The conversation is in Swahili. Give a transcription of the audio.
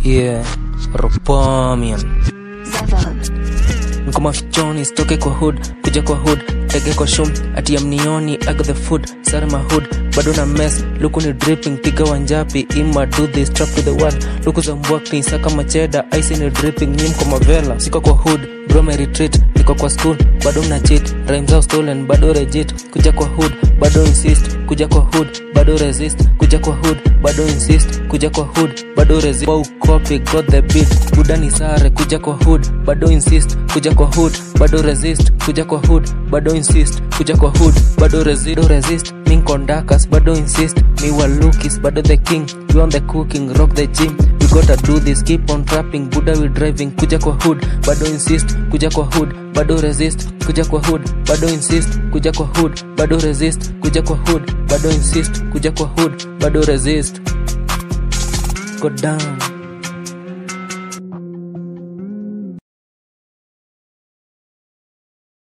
yeah ropomian Seven. nko mafichoni stoke kwa hood kuja kwa hood tege kwa shum ati amnioni I got the food sare my hood bado na mess luku ni dripping piga wanjapi ima do this trap to the world luku za mbwakni saka macheda ice ni dripping nyim kwa mavela siko kwa hood bro my retreat niko kwa school bado mna cheat rhymes are stolen bado legit kuja kwa hood bado insist kuja kwa hood bado resist kuja kwa hood bado insist kuja kwa hood bado resist wow copy got the beat buda ni sare kuja kwa hood bado insist kuja kwa hood bado resist kuja kwa hood bado insist kuja kwa hood bado resist bado resist min kondakas bado insist mi walukis bado the king we on the cooking rock the gym we gotta do this keep on trapping buda we driving kuja kwa hood bado insist kuja kwa hood bado resist kuja kwa hood bado insist kuja kwa hood bado resist kuja kwa hood bado insist kuja kwa hood bado resist go down